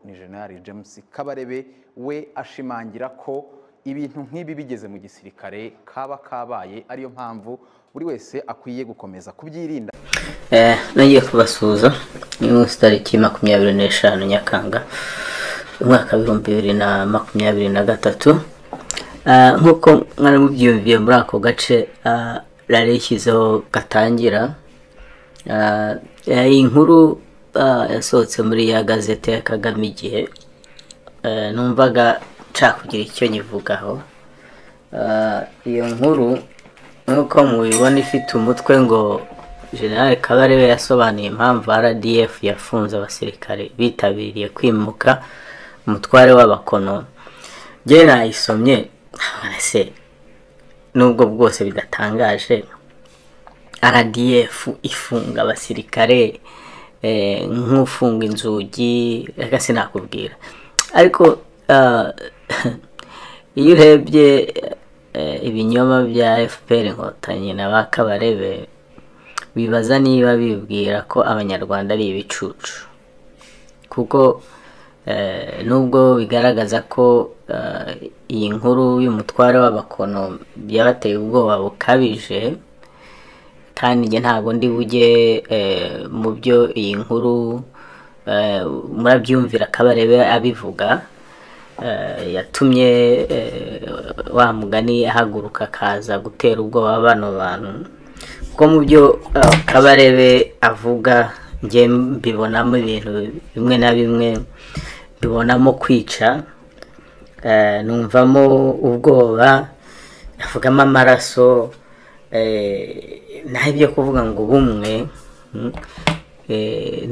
ni General James Kabarebe we ashimangira ko ibintu nk'ibi bigeze mu gisirikare kaba kabaye ariyo mpamvu buri wese akwiye gukomeza kubyirinda nagiye kubasuhuza ni munsi tariki makumyabiri n'eshanu nyakanga umwaka w'ibihumbi bibiri na makumyabiri na gatatu nk'uko mwari mubyiyumviye muri ako gace rari yishyizeho gatangira iyi nkuru yasohotse muri ya gazete ya kagame igihe numvaga nshaka kugira icyo nyivugaho iyo nkuru nk'uko mubibona ifite umutwe ngo generale kabarebe yasobanuye impamvu rdf yafunze abasirikare bitabiriye kwimuka umutware w'abakono njye nayisomye se nubwo bwose bidatangaje rdf ifunga abasirikare nk'ufunga inzugi reka sinakubwira ariko iyo urebye ibinyoma bya fpr inkotanyi na ba kabarebe bibaza niba bibwira ko abanyarwanda ari ibicucu kuko nubwo bigaragaza ko iyi nkuru y'umutware w'abakono yabateye ubwoba bukabije kandi njye ntabwo ndi bujye mu byo iyi nkuru murabyumvira kabarebe abivuga yatumye wa mugani ahaguruka akaza gutera ubwoba bano bantu kuko mu byo kabarebe avuga njye mbibonamo ibintu bimwe na bimwe mbibonamo kwica numvamo ubwoba avugamo amaraso naho ibyo kuvuga ngo ubumwe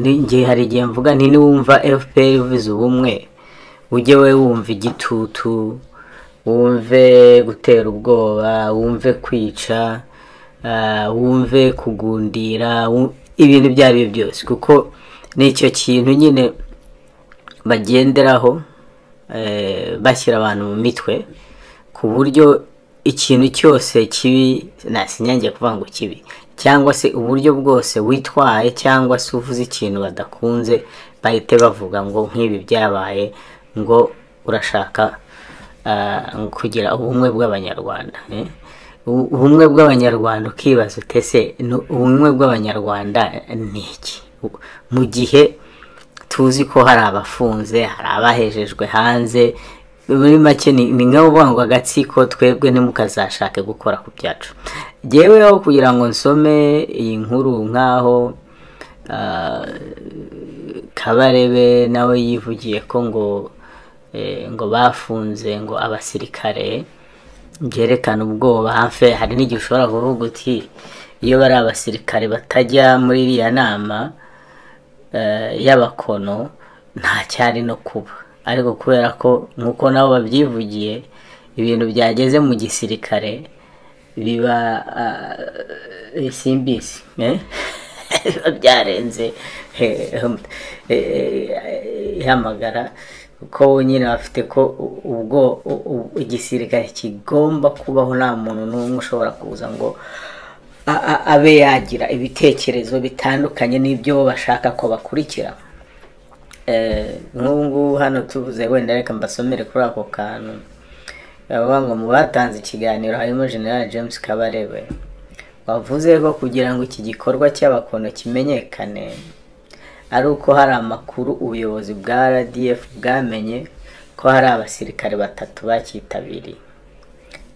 n'igihe hari igihe mvuga nti niwumva fpr uvuze ubumwe ujye we wumva igitutu wumve gutera ubwoba wumve kwica wumve kugundira ibintu ibyo ari byo byose kuko ni icyo kintu nyine bagenderaho bashyira abantu mu mitwe ku buryo ikintu cyose kibi nasinyange kuvuga ngo kibi cyangwa se uburyo bwose witwaye cyangwa se uvuze ikintu badakunze bahite bavuga ngo nk'ibi byabaye ngo urashaka kugira ubumwe bw'abanyarwanda ubumwe bw'abanyarwanda ukibaza utese ubumwe bw'abanyarwanda ni iki mu gihe tuzi ko hari abafunze hari abahejejwe hanze muri make ni nka uvuga ngo agatsiko twebwe ntimukazashake gukora ku byacu yeweho kugira ngo nsome iyi nkuru nk'aho kabarebe nawe yivugiye ko ngo ngo bafunze ngo abasirikare byerekana ubwoba hafi hari n'igihe ushobora kuvuga uti iyo bari abasirikare batajya muri iriya nama y'abakono nta cyari no kuba ariko kubera ko nk'uko nabo babyivugiye ibintu byageze mu gisirikare biba simbisi biba byarenze ihamagara ko nyine bafite ko ubwo igisirikare kigomba kubaho nta muntu n'umwe ushobora kuza ngo abe yagira ibitekerezo bitandukanye n'ibyo bashaka ko bakurikira nk'ubu ngubu hano tuvuze wenda reka mbasomere kuri ako kantu bavuga ngo mu batanze ikiganiro harimo general james kabarebe wavuze ko kugira ngo iki gikorwa cy'abakono kimenyekane ari uko hari amakuru ubuyobozi bwa rdf bwamenye ko hari abasirikare batatu bacyitabiriye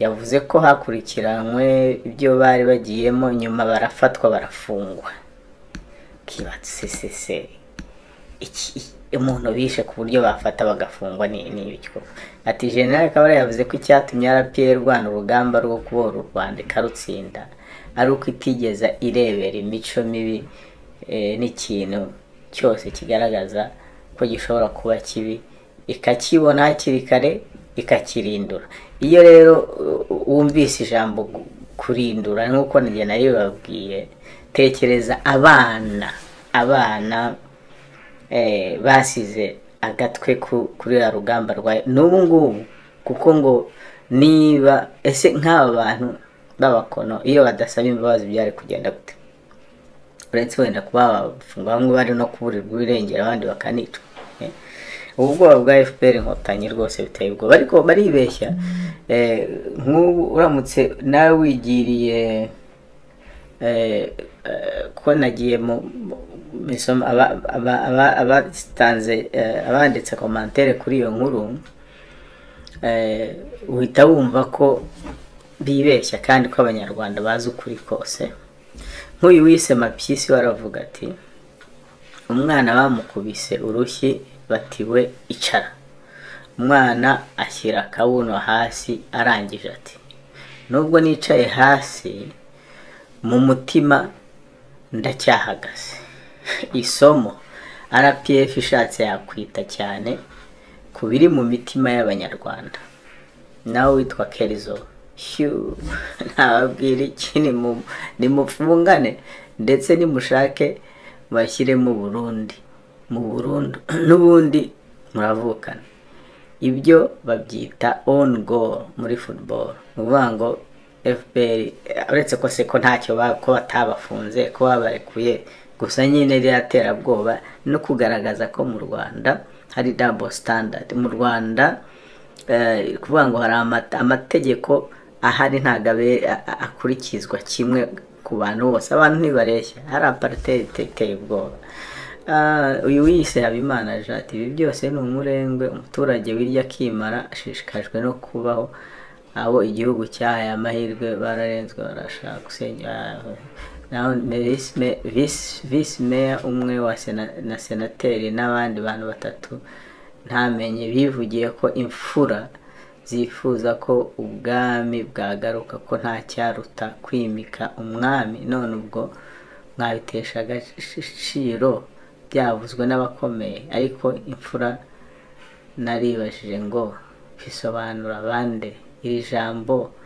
yavuze ko hakurikiranywe ibyo bari bagiyemo nyuma barafatwa barafungwa kibatse sese umuntu bishe ku buryo bafata bagafungwa n'ibyo ati generale kabari yavuze ko icyatumye rpa rwana urugamba rwo kubohora u rwanda ikarutsinda ari uko itigeza irebera imico mibi n'ikintu cyose kigaragaza ko gishobora kuba kibi ikakibona hakiri kare ikakirindura iyo rero wumvise ijambo kurindura nk'uko njye nayo babwiye tekereza abana abana basize agatwe kuri ya rugamba rwayo n'ubu ngubu kuko ngo niba ese nk'aba bantu b'abakono iyo badasaba imbabazi byari kugenda gute uretse wenda kuba bafungwa bamwe bari no kuburirwa irengero abandi bakanicwa ubwoba bwa fpr inkotanyi rwose biteye ubwoba ariko baribeshya Eh, nk'ubu uramutse nawe wigiriye eh, eh, ko nagiye mu mu- mu isomo aba- aba- aba- abatanze eh, abanditse komantere kuri iyo nkuru eh, uhita wumva ko bibeshya kandi ko abanyarwanda bazi ukuri kose nk'uyu wise mapyisi we aravuga ati umwana bamukubise urushyi batiwe icara umwana ashyira akabuno hasi arangije ati nubwo nicaye hasi mu mutima ndacyahagaze isomo rpf ishatse yakwita cyane ku biri mu mitima y'abanyarwanda nawe witwa kerizo hiu ntababwira iki nimu- nimufungane ndetse nimushake bashyiremo burundi mu burundu n'ubundi muravukana ibyo babyita on goal muri football ni ukuvuga ngo fpr uretse ko se ko ntacyo ba- ko batabafunze ko babarekuye gusa nyine riraterabwoba no kugaragaza ko mu rwanda hari double standard mu rwanda eh, kuvuga ngo hari ama- amategeko ahari ntabwo abe- a- a- akurikizwa kimwe ku bantu bose abantu ntibareshya hari apartheid iteye ubwoba Ah, uyu wiyise habimana jati ibi byose ni umurengwe umuturage wirya akimara ashishikajwe no kubaho abo igihugu cyahaye amahirwe bararenzwe barashaka gusenya naho visi me- visi- visi meya umwe wa sena- na senateri n'abandi bantu batatu ntamenye bivugiye ko imfura zifuza ko ubwami bwagaruka ko nta cyaruta kwimika umwami none ubwo mwabitesha agaciro byavuzwe n'abakomeye ariko imfura naribajije ngo bisobanura bande iri jambo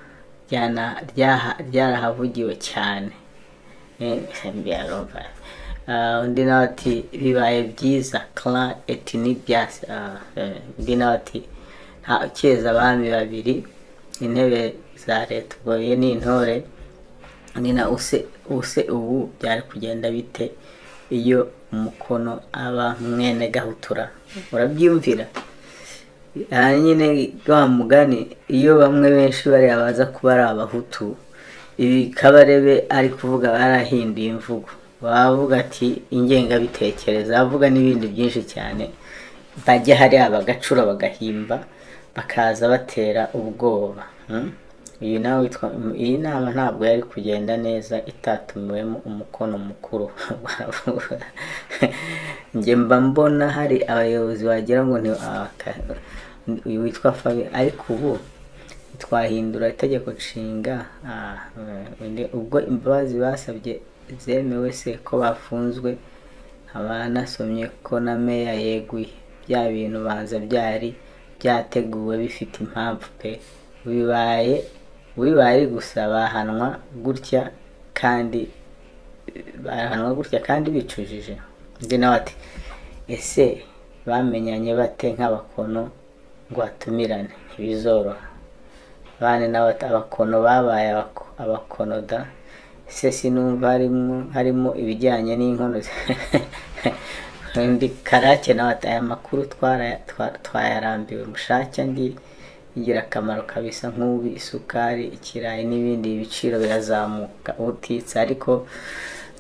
ryana- ryaha- ryarahavugiwe cyane byarumva undi nawe ati bibaye byiza clan et nibyas undi nawe ati nta ukeza abami babiri intebe za leta ubwo ye ni intore nina use use ubu byari kugenda bite iyo umukono aba mwene gahutura urabyumvira aha nyine wa mugani iyo bamwe benshi bariya baza kuba ari abahutu ibi kabarebe ari kuvuga barahinduye imvugo bavuga ati ingengabitekerezo bavuga n'ibindi byinshi cyane bajya hariya bagacura bagahimba bakaza batera ubwoba Hmm? iyi nawe witwa iyi nama ntabwo yari kugenda neza itatumiwemo umukono mukuru Baravuga. njye mba mbona hari abayobozi wagira ngo ni abaka- uyu witwa fabi ariko ubu twahindura itegeko nshinga ah, eh, undi- ubwo imbabazi basabye zemewe se ko bafunzwe abanasomye ko na meya yeguye bya bintu banza byari byateguwe bifite impamvu pe bibaye bibaye gusa bahanwa gutya kandi bahanwa gutya kandi bicujije undi nawe ati ese bamenyanye bate nk'abakono ngo batumirane ntibizoroha abana n'abata abakono babaye abako- abakono da se sinumva harimo harimo ibijyanye n'inkono zi- ndi karake nawe ati aya makuru twara- twa- twayarambiwe mushake ndi ingirakamaro kabisa nk'ubu isukari ikirayi n'ibindi ibiciro birazamuka utitse ariko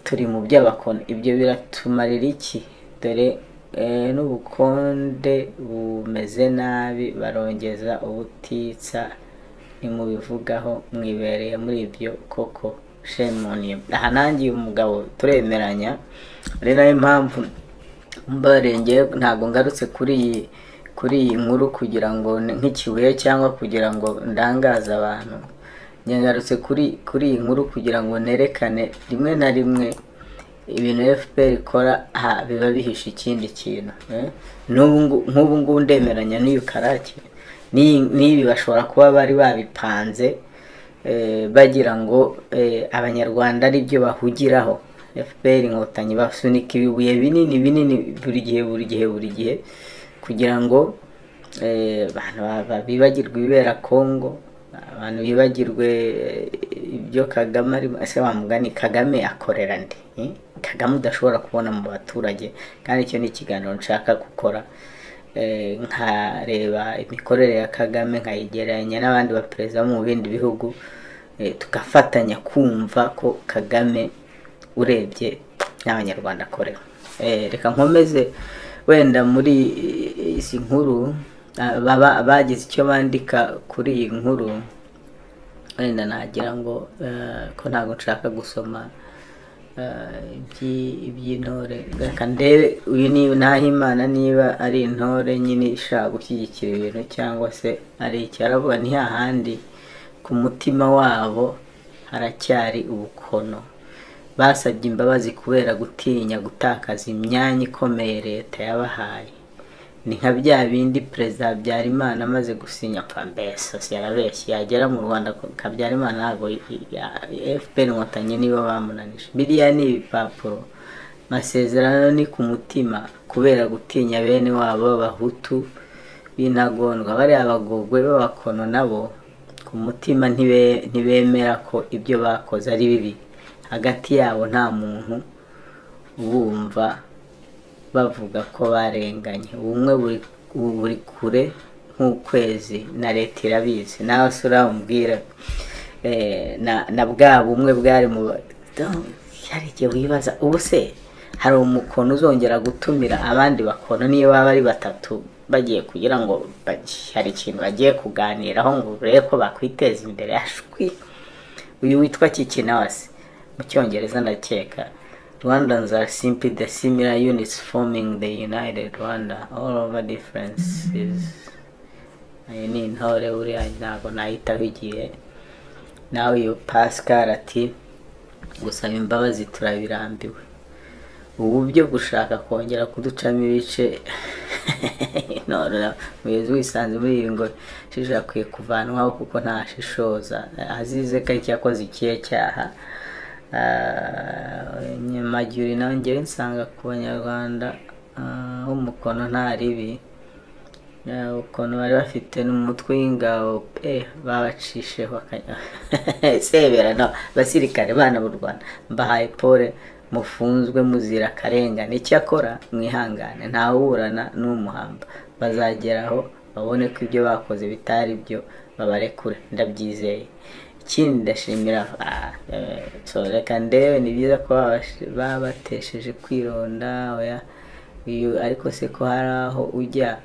turi mu by'abakono ibyo biratumarira iki dore eh, n'ubukonde bumeze nabi barongeza ubutitsa nimubivugaho mwibereye muri ibyo koko shemuniye aha nanjye uyu mugabo turemeranya ari nayo mpamvu mbarenge ntabwo ngarutse kuri iyi kuri iyi nkuru kugira ngo ni- nk'ikibuye cyangwa kugira ngo ndangaze abantu Njye ngarutse kuri kuri iyi nkuru kugira ngo nerekane rimwe na rimwe ibintu fpr ikora aha biba bihishe ikindi kintu eh? N'ubu ngu- nk'ubu ngubu ndemeranya n'iyo karake n'iyi- n'ibi bashobora kuba bari babipanze eh, bagira ngo eh, abanyarwanda ari byo bahugiraho fpr inkotanyi basunika ibibuye binini binini buri gihe buri gihe buri gihe kugira ngo eh, abantu ba- ba- bibagirwe ibibera congo abantu bibagirwe eh, ibyo kagame arimo ese wamugani kagame akorera ndi Eh? kagame udashobora kubona mu baturage kandi icyo ni ikiganiro nshaka gukora eh, nkareba imikorere ya kagame nkayigereranya n'abandi baperezida bo mu bindi bihugu eh, tugafatanya kumva ko kagame urebye n'abanyarwanda akorera Eh, reka nkomeze wenda muri eh, izi nkuru ah, baba- bagize icyo bandika kuri iyi nkuru wenda nagira ngo eh, ko ntabwo nshaka gusoma eh, iby- iby'intore reka ndebe uyu ni ntahimana niba ari intore nyine ishaka gushyigikira ibintu cyangwa se ari icyaravuga ni hahandi ku mutima wabo haracyari ubukono basabye imbabazi kubera gutinya gutakaza imyanya ikomeye leta yabahaye ni nka bya bindi perezida habyarimana amaze gusinya apfa mbese yarabeshye yagera mu rwanda habyarimana ntabwo fpr inkotanyi nibo bamunanije biriya ni ibipapuro amasezerano ni ku mutima kubera gutinya bene wabo b'abahutu b'intagondwa bariya abagogwe b'abakono nabo ku mutima ntibe- ntibemera ko ibyo bakoze ari bibi hagati yabo nta muntu ubumva bavuga ko barenganye ubumwe buri buri kure nk'ukwezi na leta irabizi nawe se urambwira eh, na- na bwa bumwe bwari mu ba- Don't- hari igihe wibaza ubu se hari umukono uzongera gutumira abandi bakono niyo baba ari batatu bagiye kugira ngo bagi- hari ikintu bagiye kuganiraho ngo urebe ko bakwiteza imbere ashwi uyu witwa kikinawase mu cyongereza ndakeka rwandans are simply the similar units forming the united rwanda all over differences ayo ni intore buriya ntabwo nayitaho igihe nawe uyu pascal ati gusaba imbabazi turabirambiwe ubu byo gushaka kongera kuducamo ibice none na- muyobozi wisanze muri ibi ngo shisha akwiye kuvanwaho kuko ntashishoza azize ko aricyo yakoze ikihe cyaha Ah, nyamagiri nawe ngewe nsanga ku banyarwanda ah, b'umukono nta ribi Ah, ukuntu bari bafite n'umutwe w'ingabo pe babacisheho akanya sebera no basirikare bana b'u rwanda mbahaye pole mufunzwe muzira akarengane icyakora mwihangane ntawuburana n'umuhamba bazageraho babone ko ibyo bakoze bitari byo babarekure ndabyizeye ikindi ndashimira ah, eh, so reka ndewe ni byiza ko babash- babatesheje kwironda oya uyu ariko se ko hari aho ujya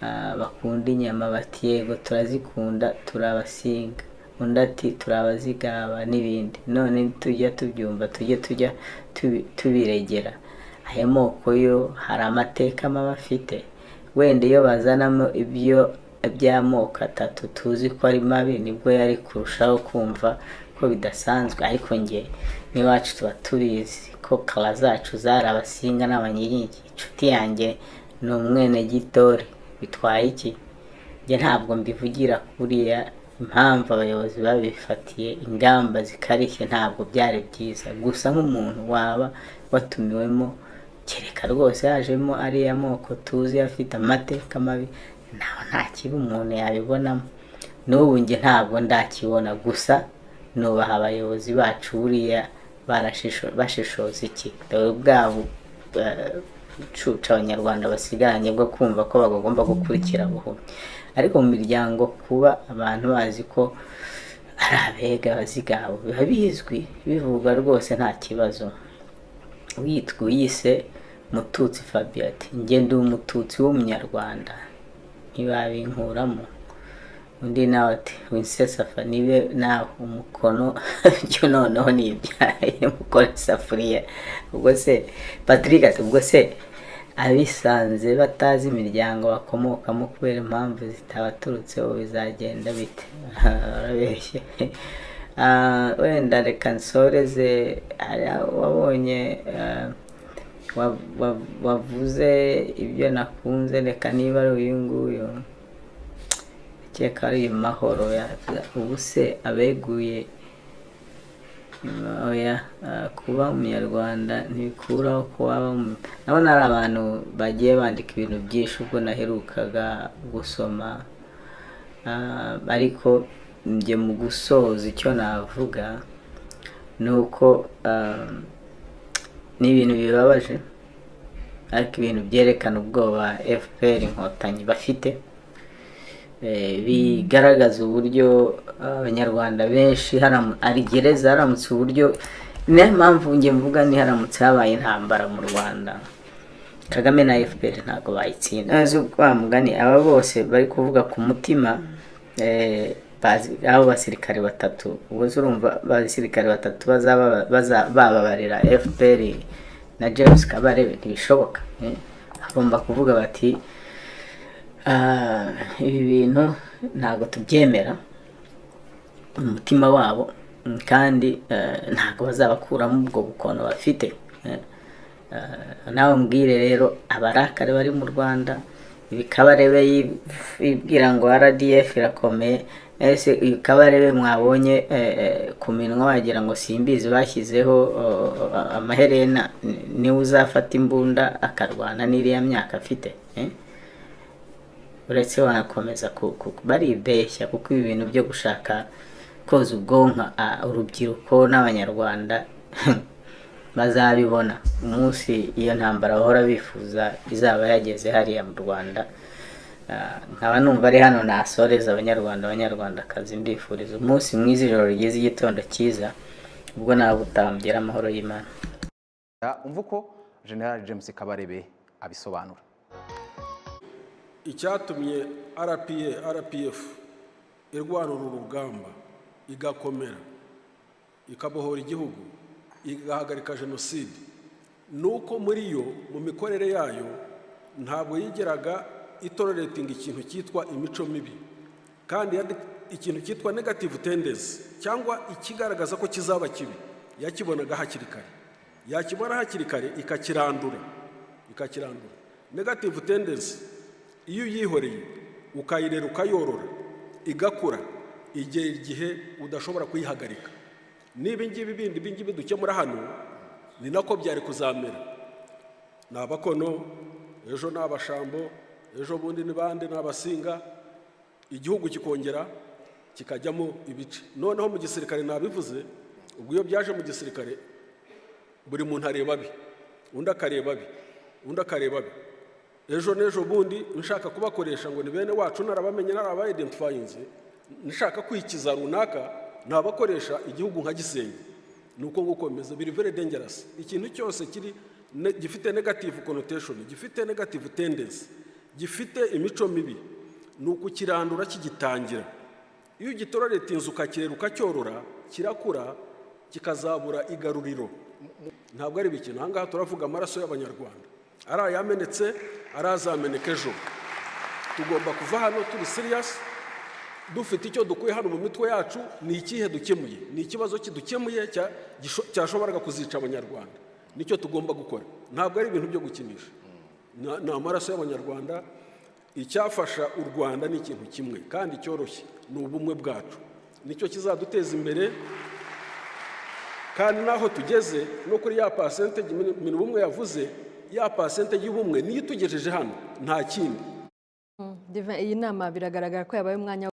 Ah, bakunda inyama bati yego turazikunda turabasinga undi ati turabazigaba n'ibindi none tujya tubyumva tujye tujya tubi- tubiregera aya moko yo hari amateka maba afite wenda iyo bazanamo ibyo by'amoko atatu tuzi ko ari mabi nibwo yari kurushaho kumva ko bidasanzwe ariko nge n'iwacu tuba tubizi ko kara zacu zari abasinga n'abanyiringi inshuti yanjye ni umwenegitore bitwaye iki njye ntabwo mbivugira kuriya impamvu abayobozi babifatiye ingamba zikarishye ntabwo byari byiza gusa nk'umuntu waba watumiwemo kereka rwose yajemo ariya moko tuzi afite amateka mabi naho nta kibi umuntu yabibonamo n'ubu njye ntabwo ndakibona gusa nubaha abayobozi bacu buriya barashisho- bashishoza iki dore bwabo eh, cuca abanyarwanda basigaranye bwo kumva ko bagomba gukurikira buhumyi ariko mu miryango kuba abantu bazi ko ari abega abazigabo biba bizwi bivugwa rwose nta kibazo witwa uyise mututsi fabio ati njye ndi umututsi w'umunyarwanda ntibabinkuramo undi nawe ati winsesafa nibe nawe umukono byo noneho nibyaye mukora isafuriya ubwo se patrick ati ubwo se abisanze batazi imiryango bakomokamo kubera impamvu zitabaturutseho bizagenda bite urabeshye Ah, wenda reka nsoreze hari wabonye ah, wa- wa- wavuze ibyo nakunze reka niba ari uyu nguyu keka ari uyu mahoro ya- ubu se abeguye oya ah, kuba umunyarwanda ntibikuraho ko waba umu- ndabona ari abantu bagiye bandika ibintu byinshi ubwo naherukaga gusoma Ah, ariko njye mu gusoza icyo navuga ni uko ah, ni ibintu bibabaje ariko ibintu byerekana ubwoba fpr inkotanyi bafite Eh, bigaragaza uburyo abanyarwanda benshi haramu- ari gereza haramutse uburyo niyo mpamvu njye mvuga ni haramutse habaye intambara mu rwanda kagame na fpr ntabwo bayitsinda nzi wa mugani aba bose bari kuvuga ku mutima eh, bazi- abo basirikare batatu ubwo se urumva abasirikare batatu bazaba- baza- bababarira fpr na james kabarebe ntibishoboka eh. bagomba kuvuga bati Ah, ibi bintu ntabwo tubyemera umutima wabo mm, kandi eh, ntabwo bazabakuramo ubwo bukono bafite eh. Eh, nawe mbwire rero abarakare bari mu rwanda ibi kabarebe yi- yibwira ngo rdf irakomeye ese ibi kabarebe mwabonye eh, eh, ku minwa wagira ngo simbizi bashyizeho oh, amaherena ni- niwe uzafata imbunda akarwana n'iriya myaka afite eh? uretse wanakomeza ku- ku- baribeshya kuko ibi bintu byo gushaka koza ubwonko ah, urubyiruko n'abanyarwanda bazabibona umunsi iyo ntambara bahora bifuza izaba yageze hariya mu rwanda Ah, nkaba numva ari hano nasoreza abanyarwanda abanyarwandakazi mbifuriza umunsi mwiza ijoro rigeze igitondo cyiza ubwo nawe butambwira amahoro y'imana Ah, umva uko general james kabarebe abisobanura icyatumye rpa rpf irwanura urugamba igakomera ikabohora igihugu igahagarika jenoside ni uko muri yo mu mikorere yayo ntabwo yigeraga itoreretinga ikintu cyitwa imico mibi kandi yade- ikintu cyitwa negative tendency cyangwa ikigaragaza ko kizaba kibi yakibonaga hakiri kare yakibona hakiri kare ikakirandura ikakirandura negative tendency iyo uyihoreye ukayirera ukayorora igakura igera igihe udashobora kuyihagarika niba ingibi bindi ibingibi dukemura hano ni nako byari kuzamera ni abakono ejo ni abashambo ejo bundi ni bande ni abasinga igihugu kikongera kikajyamo ibice noneho mu gisirikare nabivuze ubwo iyo byaje mu gisirikare buri muntu areba abe undi akareba abe undi akareba abe ejo n'ejo bundi nshaka kubakoresha ngo ni bene wacu narabamenye narabayidentifayinze nshaka kwikiza runaka nabakoresha igihugu nka gisenyi ni uko nguko bimeze biri very dangerous ikintu cyose kiri ne- gifite negative connotation gifite negative tendency gifite imico mibi ni ukukirandura kigitangira iyo ugitororetinze ukakirera ukacyorora kirakura kikazabura igaruriro ntabwo ari ibikino ahangaha turavuga amaraso y'abanyarwanda ari ayamenetse ari azameneka ejo tugomba kuva hano turi siriyasi dufite icyo dukuye hano mu mitwe yacu ni ikihe dukemuye ni ikibazo kidukemuye cya- gisho- cyashoboraga kuzica abanyarwanda nicyo tugomba gukora ntabwo ari ibintu byo gukinisha Na- ni amaraso y'abanyarwanda icyafasha u rwanda ni ikintu kimwe kandi cyoroshye ni ubumwe bwacu nicyo kizaduteza imbere kandi n'aho tugeze no kuri ya pasente ibintu bumwe yavuze ya pasente y'ubumwe niyo itugejeje hano nta kindi Divin, iyi nama biragaragara ko yabaye umwanya